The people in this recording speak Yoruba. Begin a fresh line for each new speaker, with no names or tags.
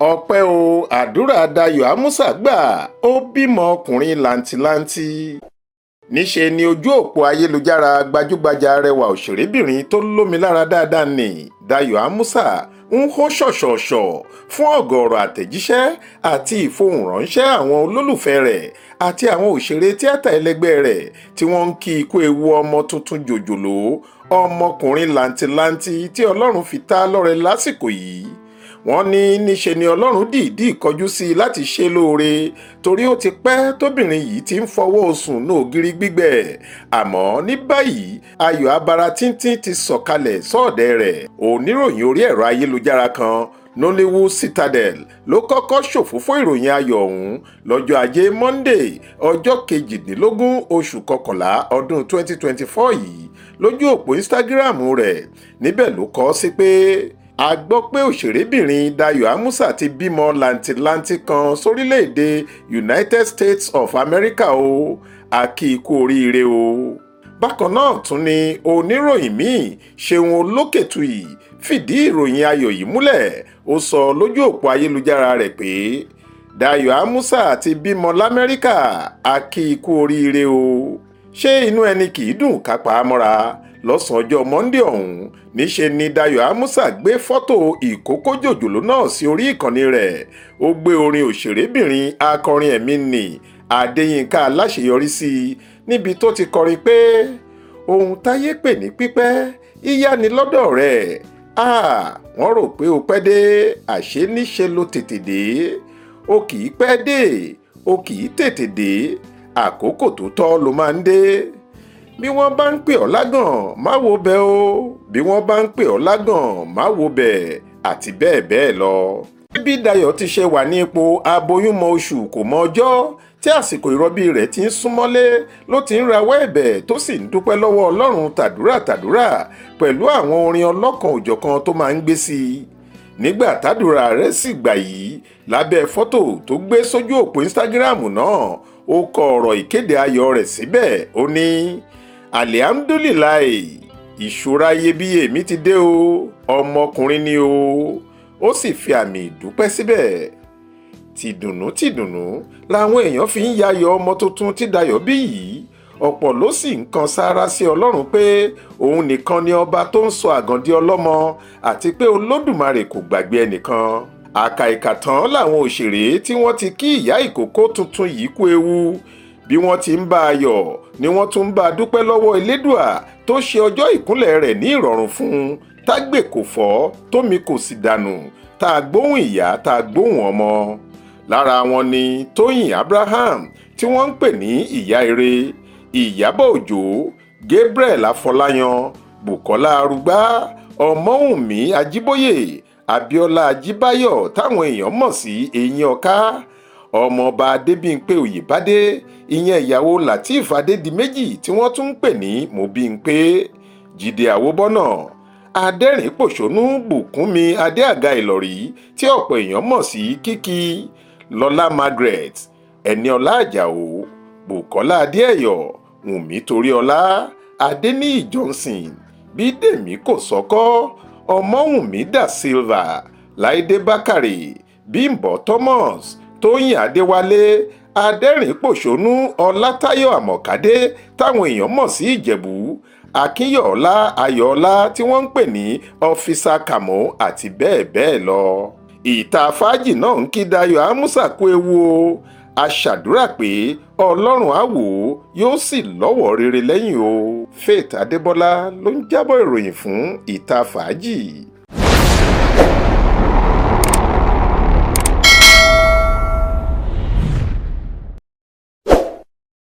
ọpẹ́ o àdúrà dayọ̀ àmúsà gbà ó bímọ ọkùnrin làǹtìlanti níṣe ni ojú òpó ayélujára gbajúgbajà arẹwà òṣèrébìnrin tó lómi lára dáadáa ní dayọ̀ àmúsà ń hó ṣọ̀ṣọ̀ṣọ̀ fún ọ̀gọ̀ọ̀rọ̀ àtẹ̀jíṣẹ́ àti ìfohùnránṣẹ́ àwọn olólùfẹ́ rẹ̀ àti àwọn òṣèré tíátà ẹlẹgbẹ́ rẹ̀ tí wọ́n ń kí ikú ewu ọmọ tuntun jòjòló ọmọkùnrin làǹtìlanti tí ọlọ́run fi ta lọ́rẹ lásìkò yìí wọ́n ní níṣe ni ọlọ́run dìídì kọjú sí i láti ṣe lóore torí ó ti pẹ́ tóbìnrin yìí ti ń fọwọ́ sùn ní ògiri gbígbẹ àmọ́ ní báyìí ayọ̀ abara tíntín ti sọ̀kalẹ̀ sọ́ọ̀dẹ̀ rẹ̀ oníròyìn orí ẹ̀rọ ayélujára kan nollywood citadel ló kọ́kọ́ ṣòfófó ìròyìn ayọ̀ ọ̀hún lọ́jọ́ ajé monday ọjọ́ kejìdínlógún oṣù kọkànlá ọdún 2024 yìí lójú òpó instagram rẹ̀ níbẹ̀ ló kọ sí pé a gbọ́ pé òṣèrébìnrin Dayọ̀ Amusa ti bímọ làǹtìlanti kan sórílẹ̀‐èdè United States of America o a kí i kú oríire o. bákan náà tún ni oníròyìn míì Ṣeun Olókètùyì fìdí ìròyìn ayọ̀ yìí múlẹ̀ ó sọ lójú òpó ayélujára rẹ̀ pé Dayọ̀ Amusa ti bímọ l'Amẹ́ríkà a kí i kú oríire o. ṣé inú ẹni kì í dùn kápá mọ́ra lọ́sàn-án ọjọ́ monde ọ̀hún níṣe ni Dayọ̀ Amusa gbé fọ́tò ìkókó jòjòló náà sí orí ìkànnì rẹ̀ ó gbé orin òṣèrébìnrin akọrin ẹ̀mí nì Adéyínká aláṣeyọrí sí i níbi tó ti kọrin pé ohun táyé pè ní pípẹ́ yíyá ni lọ́dọ̀ rẹ̀ wọ́n rò pé o pẹ́ dé àṣé níṣe ló tètè dé o kì í pẹ́ dé o kì í tètè dé àkókò tó tọ́ ló máa ń dé bí wọ́n bá ń pè ọ́ lágàn má wo bẹ̀ o bí wọ́n bá ń pè ọ́ lágàn má wo bẹ̀ àti bẹ́ẹ̀ bẹ́ẹ̀ lọ. bí Dayọ̀ ti ṣe wà ní ipò aboyúnmọ oṣù kò mọ ọjọ́ tí àsìkò ìrọbí rẹ̀ ti ń súnmọ́lé ló ti ń rawọ́ ẹ̀bẹ̀ tó sì ń dúpẹ́ lọ́wọ́ Ọlọ́run tàdúrà tàdúrà pẹ̀lú àwọn orin ọlọ́kan òjọ̀kan tó máa ń gbé sí i nígbà tàdúrà rẹ̀ sì gbà yìí lábẹ́ fọ́tò tó gbé sójú òpó Instagram náà ó kọ ọ̀rọ̀ ìkéde ayọ̀ rẹ̀ síbẹ̀ ó ní alihamdulilayi ìṣúra iyebíye mi ti dé o ọmọkùnrin ni o ó sì fi àmì ìdúpẹ́ síbẹ̀ tìdùnnú tìdùnnú làwọn èèyàn fi ń yayọ̀ ọmọ tuntun tí Dayọ̀ bí yìí ọ̀pọ̀ ló sì ń kan sáárá sí Ọlọ́run pé òun nìkan ni ọba tó ń sọ àgàndí ọlọ́mọ àti pé Olódùmarè kò gbàgbé ẹnìkan àkàìkà tán làwọn òṣèré tí wọ́n ti kí ìyá ìkókó tuntun yìí kú ewu bí wọ́n ti ń bá a yọ̀ ni wọ́n tún ń bá a dúpẹ́ lọ́wọ́ elédùà tó ṣe ọjọ́ ìkúnlẹ̀ rẹ̀ ní ìrọ̀rùn fún un tágbè kò fọ́ tómi kò sì dànù tá a gbóhùn ìyá tá a gbóhùn ọmọ lára wọn ni tóyìn abraham tí wọ́n ń pè ní ìyá ire ìyábọ̀ òjó gabriel afọláyan bukola arúgbá ọmọwùnmí ajíbóyè abíọ́lá ajíbáyọ̀ táwọn èèyàn mọ̀ sí eyín ọ̀ká ọmọọba adébímpé òyìnbádé ìyẹn ìyàwó lateef adédìméjì tí wọ́n tún ń pè ní mobímpé jíde àwòbọ́nà adẹ́rìn-pòṣónú bùkúnmi adéàga ìlọ̀rí tí ọ̀pọ̀ èèyàn mọ̀ sí kíkí lọ́lá margaret ẹniọlá àjàó bùkọ́lá adéẹ̀yọ̀ wùnmí toríọlá adéníyì johnson bídèmí kòsọ́kọ́ ọmọwùnmí da silva láìdé bákàrè bímbọ́ thomas tóyìn adéwálé adẹ́rìn-pòṣónú ọlátayọ̀ àmọ̀kádé táwọn èèyàn mọ̀ sí ìjẹ̀bú akínyọ̀ọ́lá ayọ̀ọ́lá tí wọ́n ń pè ní ọ́físà kàmó àti bẹ́ẹ̀ bẹ́ẹ̀ lọ. ìta fàájì náà ń kí Dayọ̀ Amusa kú ewu o a ṣàdúrà pé ọlọ́run á wò ó yóò sì lọ́wọ́ rere lẹ́yìn o Faith Adébọ́lá ló ń jábọ̀ ìròyìn fún ìta fàájì.